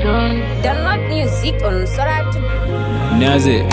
Download music on Soratu. Niaze.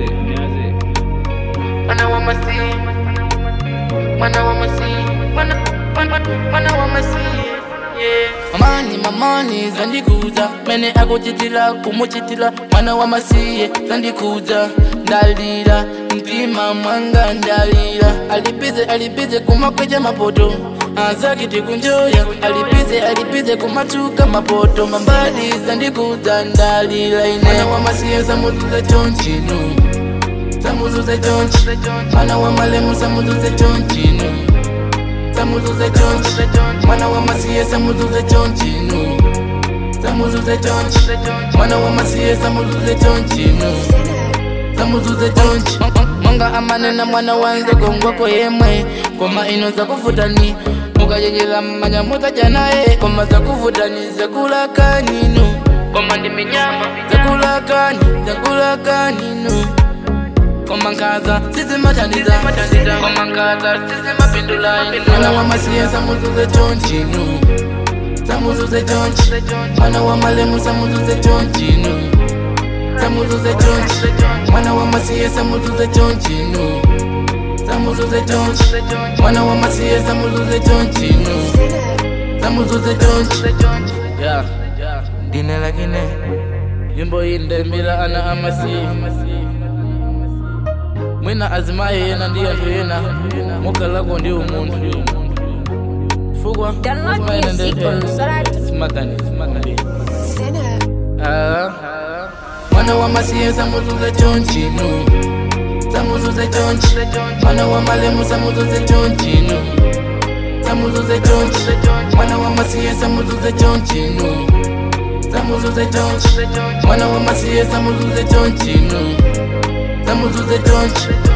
Mwana wa masi Mwana wa masi Mwana mwana mwana wa masi yeah. Mamani mamani zandikuza mene akuchitila kumuchitila mwana wa masiye zandikuza ndalira mtima mwanga ndalira alipize alipize kumakweja mapoto azakiti kunjoya alipize alipize kumatuka mapoto mambali zandikuza ndalira ine mwana wa masiye zamutuza chonchinu samuzuze chonchi mwana wa malemu samuzuze chonchinu samuzuze chonchi mwana wa masiye samuzuze chonchinu samuzuze chonchi mwana wa masiye samuzuze chonchinu samuzuze chonchi mwanga amanena mwana wanze gongwako yemwe koma ino zakufutani mukajejela mmanya mutajanaye koma zakufutani zakulakaninu koma ndi minyama zakulakani zakulakaninu koma nkaza sizimathandiza koma nkaza sizimapindula mwana wa masiye samuzuze chonchinu samuzuze chonchi mwana wa malemu samuzuze chonchinu samuzuze chonchi mwana wa masiye samuzuze chonchinu samuzuze chonchi mwana wa masiye samuzuze chonchinu samuzuze chonchi yeah ndine lakine yimbo iyi ndembila ana amasiye mwina azimaye yena ndi anthu yena mukalako ndi umunthu fukwa Download azimaye ena music ndi- on Soratu. simagani simagani Ah. mwana wa masiye samuzuze chonchinu samuzuze chonchi mwana wa malemu samuzuze chonchinu samuzuze chonchi mwana wa masiye samuzuze chonchinu samuzuze chonchi mwana wa masiye samuzuze chonchinu samuzuze chonchi